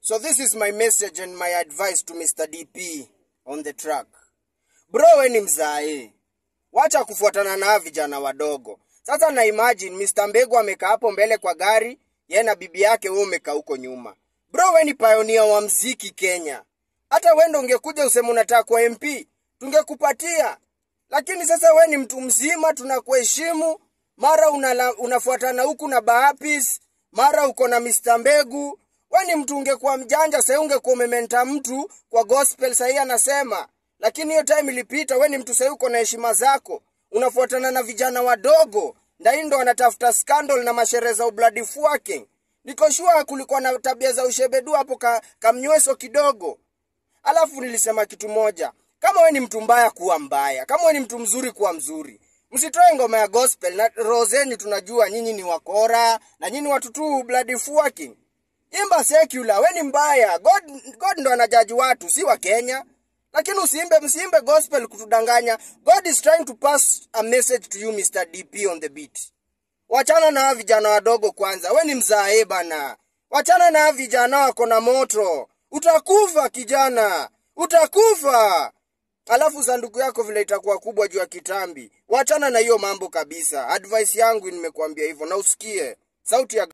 So this is my message and my advice to Mr. DP on the track. Bro, we ni mzae, wacha kufuatana na vijana wadogo. Sasa na imagine Mr. Mbegu amekaa hapo mbele kwa gari, yeye na bibi yake, wewe umekaa huko nyuma. Bro, we ni pioneer wa mziki Kenya. Hata wewe ndo ungekuja useme unataka kuwa MP, tungekupatia. Lakini sasa we ni mtu mzima, tunakuheshimu. Mara unala, unafuatana huku na Baapis, mara uko na Mr. Mbegu. We ni mtu ungekuwa mjanja, sasa ungekuwa umementa mtu kwa gospel, sahii anasema. Lakini hiyo time ilipita, we ni mtu sahii uko na heshima zako, unafuatana na vijana wadogo, ndai ndo wanatafuta scandal na masherehe za bloody fucking. Niko sure kulikuwa na tabia za ushebedu hapo ka, kamnyweso kidogo. Alafu nilisema kitu moja, kama we ni mtu mbaya kuwa mbaya, kama we ni mtu mzuri kuwa mzuri. Msitoe ngoma ya gospel na roho zenyu, tunajua nyinyi ni wakora na nyinyi watu tu bloody fucking. Imba secular, we ni mbaya. God, God ndo anajaji watu, si wa Kenya. Lakini usiimbe msiimbe gospel kutudanganya. God is trying to pass a message to you Mr. DP on the beat. Wachana na hawa vijana wadogo kwanza. We ni mzae bana. Wachana na hawa vijana wako na moto. Utakufa kijana. Utakufa. Alafu sanduku yako vile itakuwa kubwa juu ya kitambi. Wachana na hiyo mambo kabisa. Advice yangu nimekuambia hivyo na usikie. Sauti ya